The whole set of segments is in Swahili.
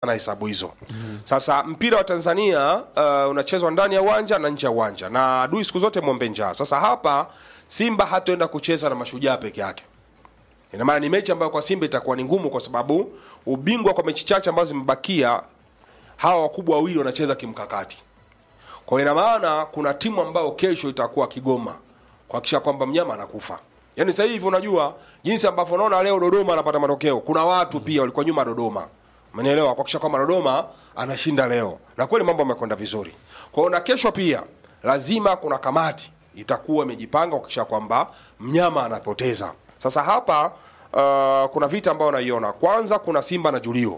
na hesabu hizo sasa mpira wa tanzania uh, unachezwa ndani ya uwanja na nje ya uwanja na adui siku zote mwombe njaa sasa hapa simba hatoenda kucheza na mashujaa peke yake ina maana ni mechi ambayo kwa simba itakuwa ni ngumu kwa sababu ubingwa kwa mechi chache ambazo zimebakia hawa wakubwa wawili wanacheza kimkakati kwa hiyo ina maana kuna timu ambayo kesho itakuwa kigoma kuhakikisha kwamba mnyama anakufa yaani sasa hivi unajua jinsi ambavyo unaona leo dodoma anapata matokeo kuna watu pia walikuwa nyuma dodoma umenielewa kuhakikisha kwamba dodoma anashinda leo na kweli mambo yamekwenda vizuri kwa hiyo na kesho pia lazima kuna kamati itakuwa imejipanga kuhakikisha kwamba mnyama anapoteza sasa hapa uh, kuna vita ambayo naiona kwanza kuna simba na julio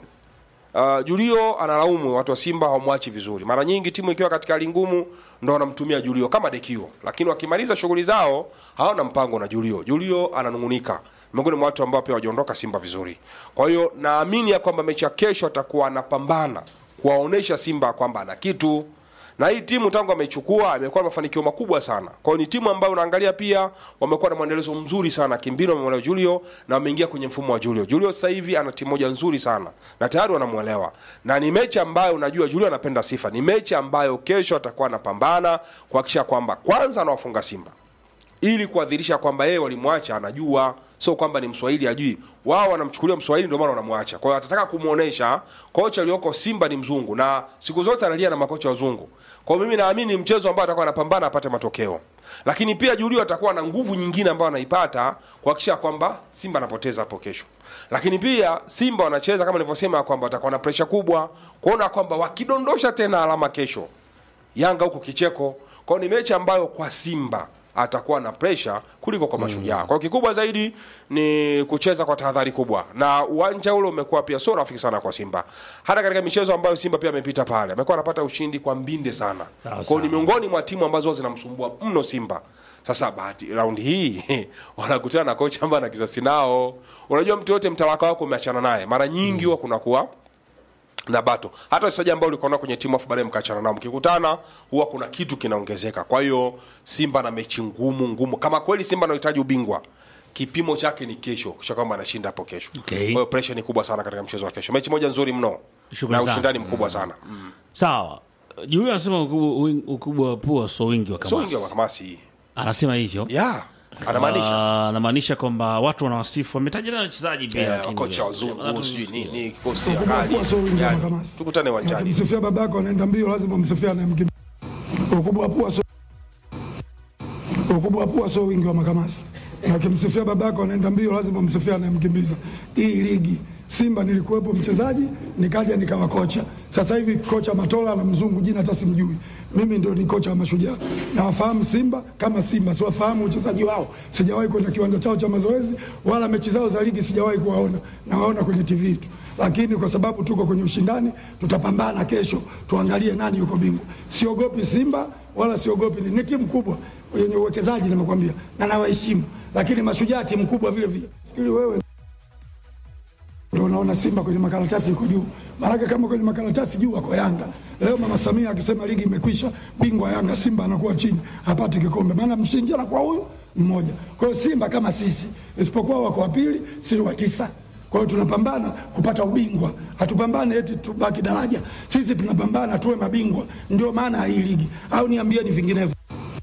Uh, Julio analaumu watu wa Simba hawamwachi vizuri. Mara nyingi timu ikiwa katika hali ngumu ndo wanamtumia Julio kama dekio, lakini wakimaliza shughuli zao hawana mpango na Julio. Julio ananungunika, miongoni mwa watu ambao pia wajaondoka Simba vizuri. Kwa hiyo naamini ya kwamba mechi ya kesho atakuwa anapambana kuwaonesha Simba kwamba ana kitu na hii timu tangu ameichukua imekuwa na mafanikio makubwa sana. Kwa hiyo ni timu ambayo unaangalia pia wamekuwa na mwendelezo mzuri sana kimbinu, wamemwelewa Julio na wameingia kwenye mfumo wa Julio. Julio sasa hivi ana timu moja nzuri sana na tayari wanamwelewa, na ni mechi ambayo unajua Julio anapenda sifa. Ni mechi ambayo kesho atakuwa anapambana kuhakikisha kwamba kwanza anawafunga Simba ili kuadhirisha kwamba yeye walimwacha anajua, sio kwamba ni Mswahili ajui. Wao wanamchukulia Mswahili ndio maana wanamwacha. Kwa hiyo atataka kumuonesha kocha aliyoko Simba ni mzungu, na siku zote analia na makocha wazungu. Kwa hiyo mimi naamini ni mchezo ambao atakuwa anapambana apate matokeo, lakini pia Julio atakuwa na nguvu nyingine ambayo anaipata kuhakikisha kwamba Simba anapoteza hapo kesho. Lakini pia Simba wanacheza kama nilivyosema kwamba watakuwa na presha kubwa kuona kwamba wakidondosha tena alama kesho Yanga huko kicheko. Kwa hiyo ni mechi ambayo kwa Simba atakuwa na presha kuliko kwa mashujaa. Kwa hiyo kikubwa zaidi ni kucheza kwa tahadhari kubwa, na uwanja ule umekuwa pia sio rafiki sana kwa Simba. Hata katika michezo ambayo Simba pia amepita pale, amekuwa anapata ushindi kwa mbinde sana. Kwa hiyo ni miongoni mwa timu ambazo zinamsumbua mno Simba. Sasa bahati raundi hii wanakutana na kocha ambaye ana kisasi nao. Unajua mtu yote mtalaka wako umeachana naye, mara nyingi huwa kunakuwa na bato hata wachezaji ambao ulikuwa nao kwenye timu afu baadaye mkaachana nao mkikutana huwa kuna kitu kinaongezeka kwa hiyo simba na mechi ngumu ngumu kama kweli simba anahitaji ubingwa kipimo chake ni kesho kisha kwamba anashinda hapo kesho Okay. kwa hiyo pressure ni kubwa sana katika mchezo wa kesho mechi moja nzuri mno Shukrani na sana. ushindani mkubwa sana sawa Julio anasema ukubwa win- ukubwa wa pua so wingi wa sio wingi wa kamasi makamasi anasema hivyo yeah anamaanisha Ah, anamaanisha kwamba watu wanawasifu wametaja na wachezaji pia Eh, lakini- kocha wazungu Watu- sijui nini kikosi ya Ukubwa kali pua sio wingi wa yani, makamasi. tukutane uwanjani Ukimsifia babako anaenda mbio, lazima umsifia anayemkimbia. Ukubwa wa pua sio ukubwa wa pua sio wingi wa makamasi. Na ukimsifia babako anaenda mbio, lazima umsifia anayemkimbiza. Hii ligi Simba nilikuwepo mchezaji, nikaja nikawa kocha. Sasa hivi kocha Matola na mzungu jina hata simjui. Mimi ndio ni kocha wa Mashujaa. Nawafahamu Simba kama Simba, siwafahamu uchezaji wao. Sijawahi kwenda kiwanja chao cha mazoezi wala mechi zao za ligi sijawahi kuwaona. Nawaona kwenye TV tu. Lakini kwa sababu tuko kwenye ushindani, tutapambana kesho, tuangalie nani yuko bingwa. Siogopi Simba wala siogopi ni, ni timu kubwa yenye uwekezaji nimekwambia, na nawaheshimu, lakini Mashujaa timu kubwa vile vile. Fikiri wewe ndio unaona Simba kwenye makaratasi iko juu. Maanake kama kwenye makaratasi juu wako Yanga. Leo Mama Samia akisema ligi imekwisha, bingwa Yanga, Simba anakuwa chini, hapati kikombe, maana mshindi anakuwa huyu mmoja. Kwa hiyo Simba kama sisi, isipokuwa wako wa pili, si wa tisa. Kwa hiyo tunapambana kupata ubingwa, hatupambane eti tubaki daraja. Sisi tunapambana tuwe mabingwa, ndio maana ya hii ligi. Au niambieni vinginevyo?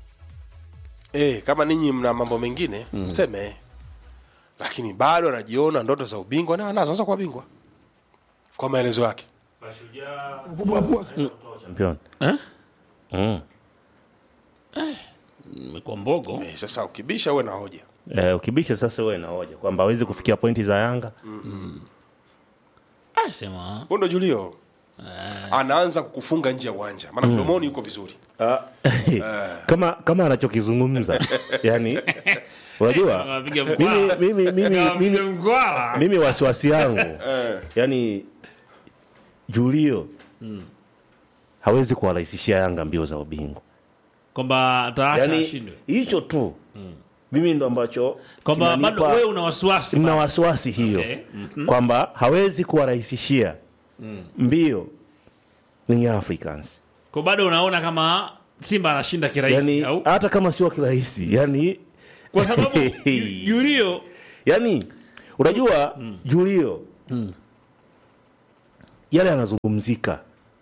Eh, kama ninyi mna mambo mengine mseme, lakini bado anajiona ndoto za ubingwa na anazo sasa kwa bingwa kwa maelezo yake. Ukubwa wa pua champion Eh? mm. imekuwa mbogo Eh, sasa ukibisha uwe na hoja. eh, ukibisha sasa uwe na hoja kwamba hawezi kufikia pointi za Yanga Ah, sema Huyo ndo Julio anaanza kukufunga nje ya uwanja, maana mdomoni yuko vizuri. kama kama anachokizungumza yani unajua Anapiga mimi, mkwala. mimi, mimi, Anapiga mimi, mkwala. mimi wasiwasi yangu yani Julio hawezi kuwarahisishia Yanga mbio za ubingwa kwamba ataacha yani ashindwe hicho tu mimi ndo ambacho kwamba kinanipa- bado wewe una wasiwasi na wasiwasi hiyo Okay. kwamba hawezi kuwarahisishia mbio ni Africans kwa bado unaona kama Simba anashinda kirahisi yani au hata kama sio kirahisi yani kwa sababu Ju- Julio yani unajua Julio yale yanazungumzika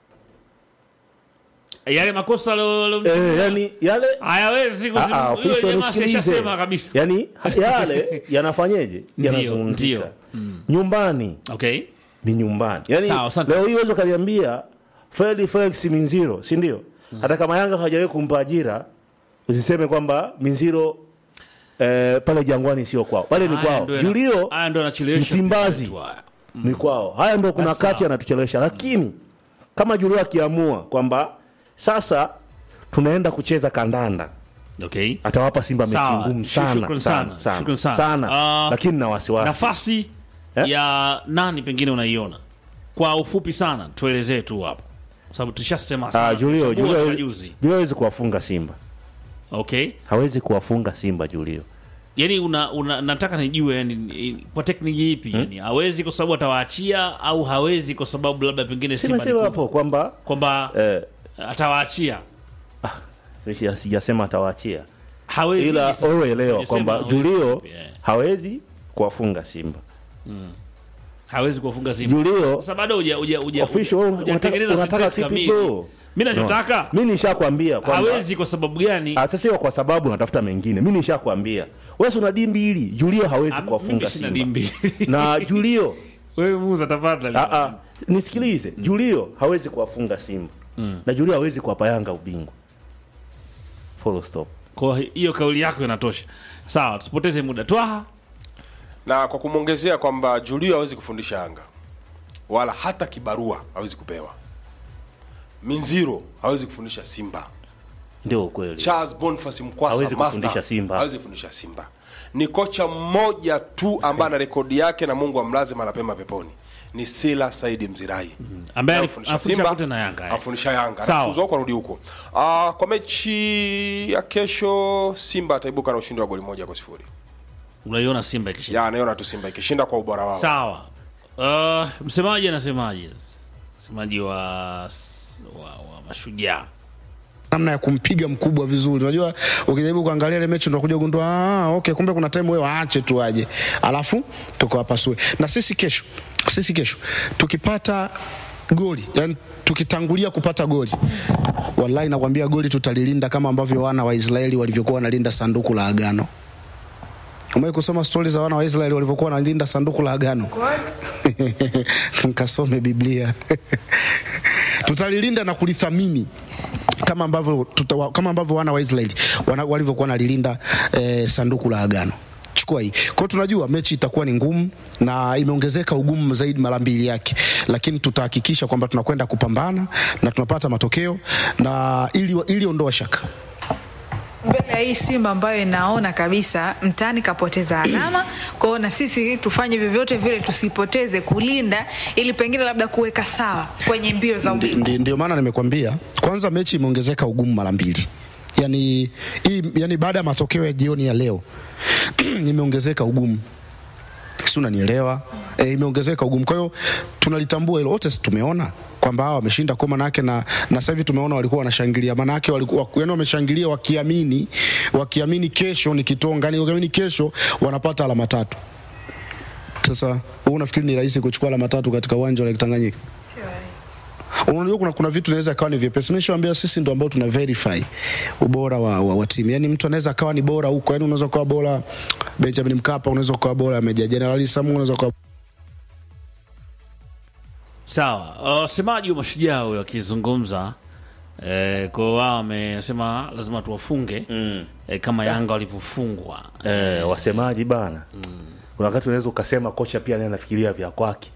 yale makosa lo- lo- eh, yani yale hayawezi Ah, ah, kuzimu- official yule jamaa nisikilize. ashasema kabisa yani yale yanafanyeje Ndio, yanazungumzika ndio. nyumbani okay ni nyumbani yani Sawa, asante. leo hii uwezi ukaniambia Fred Felix Minziro si ndio hata kama Yanga hawajawahi kumpa ajira usiseme kwamba Minziro eh, pale Jangwani sio kwao pale ni Haya kwao ndio yana- Julio haya ndio yanachelewesha Msimbazi. mpira wetu haya. ni kwao haya ndo kuna Basi kati sawa. anatuchelewesha lakini kama Julio akiamua kwamba sasa tunaenda kucheza kandanda okay atawapa Simba mechi Sawa. ngumu Shukran sana sana. sana Shukran sana, sana. sana. Ah, lakini na wasiwasi nafasi Eh? ya nani pengine unaiona kwa ufupi sana tuelezee tu hapo Kwa sababu tushasema Ah, sana Julio tuchambua Julio toka hawezi- juzi Julio hawezi kuwafunga Simba okay hawezi kuwafunga Simba Julio yani una, una, nataka nijue yani, i- kwa tekniki ipi yani hawezi kwa sababu atawaachia au hawezi kwa sababu labda pengine Simba ni simesema kubwa? hapo kwamba kwamba eh, atawaachia sija- sijasema atawaachia hawezi ila sasa, owe elewa sijasema kwamba hawezi. Julio Yeah. hawezi kuwafunga Simba hawezi kuwafunga Simba Julio sasa bado huja huja huja official wewe hujatengeneza unataka unataka sentence kipi kamili bro mimi nachotaka mimi nishakwambia kwamba hawezi kwa sababu gani Ah, sasa sio kwa sababu natafuta mengine mimi nishakwambia wewe si una dimbi hili Julio hawezi Ah, kuwafunga mimi sina Simba dimbi. na Julio wewe muza tafadhali Ah, ah, nisikilize Julio hawezi kuwafunga Simba na Julio hawezi kuwapa Yanga ubingwa follow stop kwa hiyo kauli yako inatosha sawa tusipoteze muda twaha na kwa kumwongezea kwamba Julio hawezi kufundisha Yanga wala hata kibarua hawezi kupewa. Minziro hawezi kufundisha Simba. ndio ukweli Charles Boniface Mkwasa Hawezi master, kufundisha Simba. hawezi kufundisha Simba. Ni kocha mmoja tu ambaye ana rekodi yake na Mungu amlaze mara pema peponi. Ni Sila Saidi Mzirai ambaye Anafundisha anafundisha kote na Yanga eh. afundisha Yanga Sawa. Anafukuzwa huko arudi huko. Ah, kwa mechi ya kesho Simba ataibuka na ushindi wa goli moja kwa sifuri. unaiona Simba ikishinda Ya anaiona tu Simba ikishinda kwa ubora wao. sawa uh, msemaji anasemaje msemaji wa, wa, wa mashujaa namna ya kumpiga mkubwa vizuri. Unajua, ukijaribu kuangalia ile mechi unakuja kugundua ah, okay, kumbe kuna time wewe waache tu aje, alafu tukawapasue. Na sisi kesho, sisi kesho tukipata goli, yani tukitangulia kupata goli, wallahi nakwambia goli tutalilinda kama ambavyo wana wa Israeli walivyokuwa wanalinda sanduku la agano. Umewahi kusoma stori za wana wa Israeli walivyokuwa wanalinda sanduku la agano? Nkasome Biblia. Tutalilinda na kulithamini kama ambavyo tuta, kama ambavyo wana wa Israeli wana- walivyokuwa wanalilinda eh, sanduku la agano. Chukua hii. Kwa hiyo tunajua mechi itakuwa ni ngumu na imeongezeka ugumu zaidi mara mbili yake, lakini tutahakikisha kwamba tunakwenda kupambana na tunapata matokeo na ili ili ondoa shaka. mbele ya hii Simba ambayo inaona kabisa mtani kapoteza alama. Kwa hiyo na sisi tufanye vyovyote vile tusipoteze kulinda, ili pengine labda kuweka sawa kwenye mbio za Ndi- ubingwa. ndi- Ndio maana nimekwambia kwanza, mechi imeongezeka ugumu mara mbili. Yani, hii, yani baada ya matokeo ya jioni ya leo imeongezeka ugumu, si unanielewa? E, imeongezeka ugumu. Kwa hiyo tunalitambua hilo wote, si tumeona kwamba hawa wameshinda kwa manake, na, na sasa hivi tumeona walikuwa wanashangilia, manake walikuwa yani wameshangilia wakiamini, wakiamini kesho ni kitonga, yani wakiamini kesho wanapata alama tatu. Sasa wewe unafikiri ni rahisi kuchukua alama tatu katika uwanja wa Lake Tanganyika? Unajua kuna, kuna vitu inaweza kawa ni vyepesi. Nimeshawaambia sisi ndo ambao tuna verify ubora wa, wa, wa timu. Yani mtu anaweza akawa ni bora huko, yani unaweza kuwa bora Benjamin Mkapa, unaweza kuwa bora Meja Jenerali Samu, unaweza kuwa sawa wasemaji wa mashujaa huyo akizungumza eh, kwa wao wamesema lazima tuwafunge mm. eh, kama yanga walivyofungwa eh, wasemaji bana kuna wakati unaweza ukasema kocha pia naye anafikiria vya kwake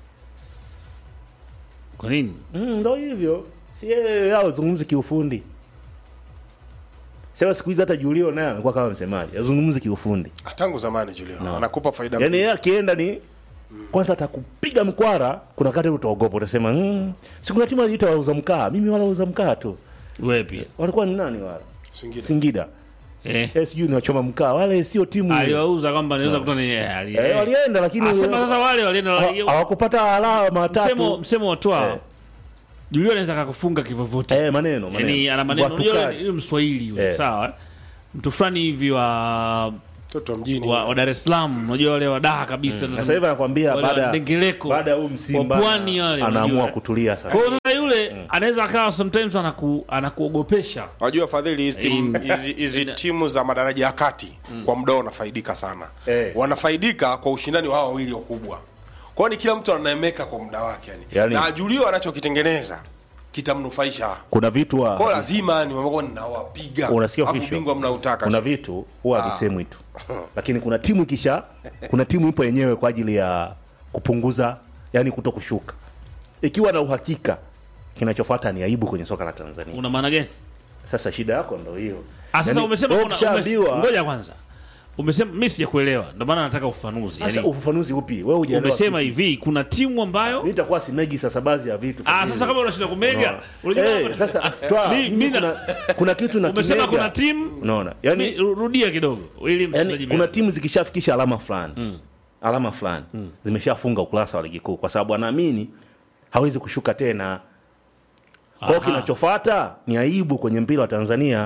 kwa nini Mm, ndo hivyo si yeye yao zungumzi kiufundi sema siku hizi hata julio naye amekuwa kama msemaji azungumzi kiufundi Tangu zamani Julio anakupa faida yaani mbili. yeye akienda ni kwanza atakupiga mkwara kuna wakati utaogopa utasema mm, si kuna timu aliita wauza mkaa mimi wala wauza mkaa tu wewe pia walikuwa ni nani wala Singida. singida eh, eh, sijui ni wachoma mkaa wale sio timu ile. aliwauza kwamba naweza kuta ni eh, ali- eh, eh. walienda lakini Asema sasa wale walienda hawa- hawakupata alama msemo tatu msemo watwao Eh. Julio anaweza kakufunga kivyovyote eh, maneno maneno yani ana maneno unajua Watukaji. yule- yule mswahili yule Eh. sawa eh? mtu fulani hivi wa mtoto wa mjini wa, wa Dar es Salaam, unajua wale wadaha kabisa. Na sasa hivi anakwambia Wale wa baada Ndengeleko. baada ya huu msimba Wa pwani wale, anaamua unajua. kutulia sasa. Kwa hiyo sasa yule anaweza akawa sometimes anaku, anakuogopesha Wajua fadhili hizi timu hizi- hizi timu za madaraja ya kati kwa muda wanafaidika sana Eh. wanafaidika kwa ushindani wa hawa wawili wakubwa kwao ni kila mtu anaemeka kwa muda wake yani. Yani- na ajulio anachokitengeneza kitamnufaisha Kuna vitu kwao wa, lazima ni mambo ninawapiga unasikia Alafu official. bingwa mnautaka kuna vitu huwa havisemwi tu, lakini kuna timu ikisha, kuna timu ipo yenyewe kwa ajili ya kupunguza, yani kuto kushuka, ikiwa na uhakika kinachofuata ni aibu kwenye soka la Tanzania. una maana gani? Sasa shida yako ndo hiyo. Ah, sasa Yaani, umesema wewe kuna ukishaambiwa- umes- ngoja kwanza. Umesema mimi sijakuelewa, ndio maana nataka ufafanuzi. Sasa Yani, ufafanuzi upi? Wewe hujaelewa. umesema kitu. hivi kuna timu ambayo Mimi nitakuwa simegi sasa baadhi ya vitu. ah, sasa kama unashinda kumega, unajua Eh, kama- sasa twa, Mi- mimi mi na- kuna, kuna kitu na umesema kimega. kuna timu unaona Mi- yani, rudia kidogo ili msikilizaji yani kuna timu zikishafikisha alama fulani alama fulani zimeshafunga ukurasa wa ligi kuu kwa sababu anaamini hawezi kushuka tena kwao Aha. kinachofuata ni aibu kwenye mpira wa tanzania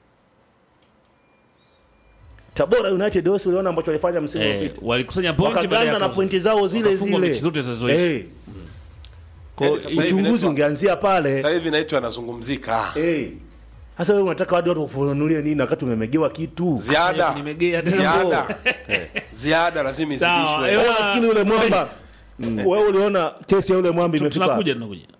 tabora united wesi uliona ambacho walifanya msimu eh, uliopita walikusanya pointi baada wakaganda ya na kuzo- pointi zao zile wakafungwa zile mechi zote zilizoisha. Eh, Kwa hiyo sasa hivi uchunguzi inaitwa- ungeanzia pale sasa hivi naitwa anazungumzika Eh. Sasa wewe unataka watu watu wakufunulie nini wakati umemegewa kitu? ziada Nimegea tena. ziada ziada lazima Sawa, izidishwe eh, Wewe nafikiri yule mwamba wewe uliona kesi ya yule mwamba imefika tunakuja tunakuja